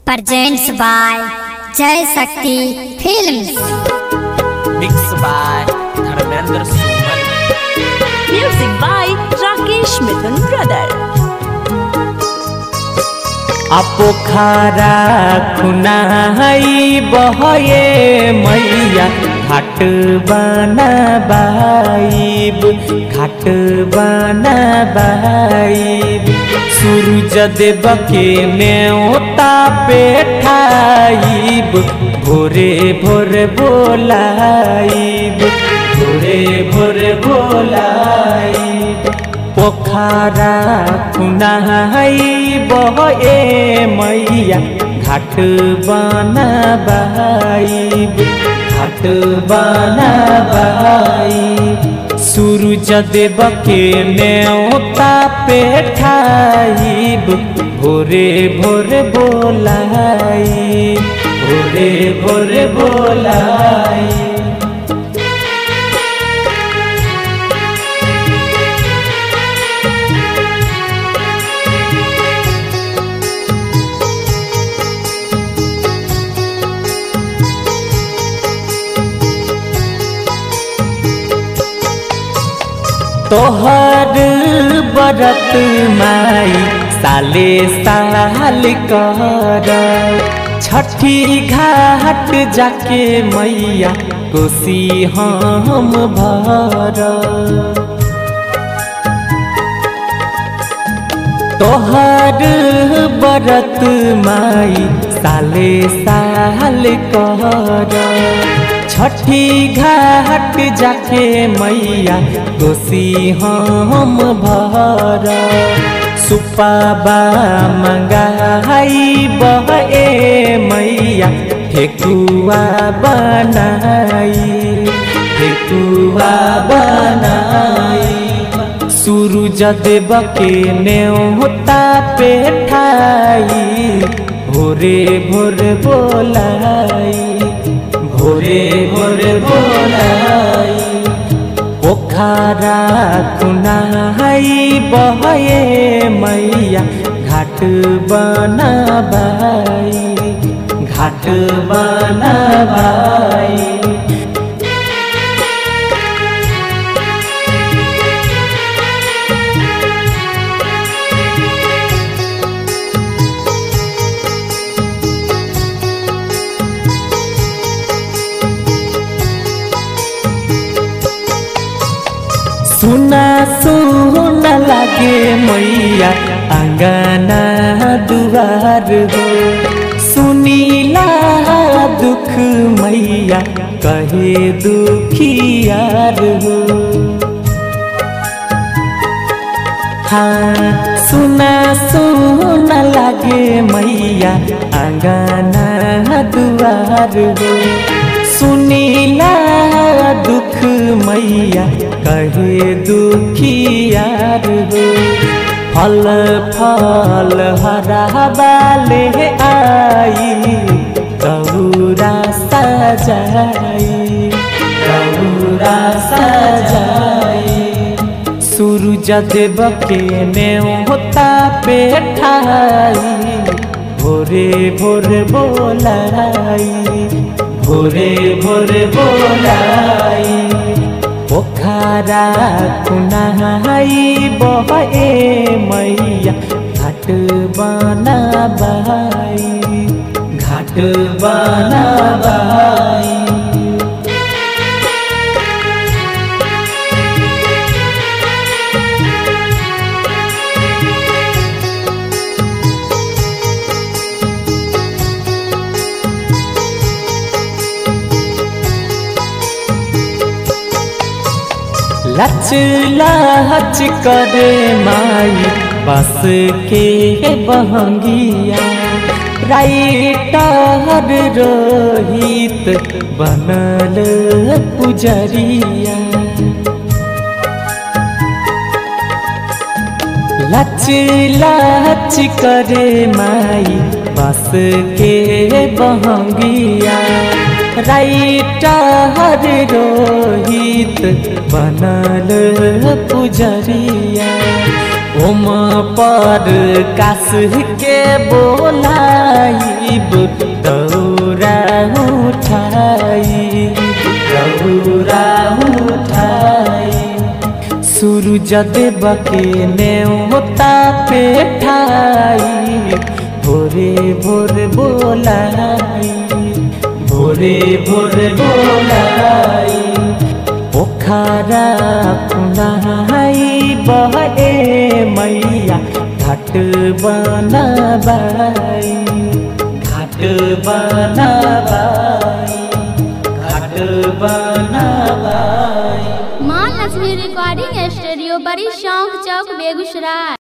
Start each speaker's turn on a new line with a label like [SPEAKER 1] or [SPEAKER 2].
[SPEAKER 1] presents by Jai Shakti Films.
[SPEAKER 2] Mixed by Dharmendra Suman.
[SPEAKER 3] Music by Rakesh Mithun Brother.
[SPEAKER 4] अपोखारा खुनाई बहये मैया घाट बनाबाइब घाट बनाबाइब सूरज देव के न्योता पेठाइब भोरे भोर बोलाइब भोरे भोर बोलाइब पोखरा खुनाई बहे मैया घाट बनाबाइब घाट बनाबाइब सूरज देव के न्योता पेठाइब भोरे भोर बोलाई भोरे भोर बोलाई तोहर बरत माई साले साल कर छठी घाट जाके मैया कोसी हम भर तोहर बरत माई साले साल कर छठी घाट जाके मैया कोसी हम भर सुपाबा मंगाई बहे मैया ठेकुआ बनाई ठेकुआ बनाई सूरज देव के न्योता पेठाई भोरे भोर बोलाई भोरे भोर बोलाई पोखरा खुनाई बहे मैया घाट बनाबाई घाट बनाबाई सुना सुना लागे मैया अंगना दुआर हो सुनीला दुख मैया कहे दुखियार हो हाँ सुना सुना लागे मैया अंगना दुआर हो सुनीला दुख मैया कहे दुखियार हो फल फल हरा बाले आई गौरा सजाई गौरा सजाई सूरज देव के न्योता पेठाई भोरे भोर बोलाई भोरे भोर बोलाई पोखरा खुनाई बहे मैया घाट बनाबाई घाट बनाबाई लच लच करे माई बस के बहंगिया राइटर रोहित बनल पुजरिया लच लच करे माई बस के बहंगिया राइटर रोहित बनल पुजरिया ओम पर कास के बोलाइब दौरा उठाई दौरा उठाई सूरज देव के नेवता पे ठाई भोरे भोर बोलाई भोरे भोर बोलाई पोखरा खुनाई बहे मैया घाट बनबाई घाट बनबाई घाट बनबाई
[SPEAKER 5] माँ लक्ष्मी रिकॉर्डिंग स्टूडियो बड़ी शौक चौक बेगूसराय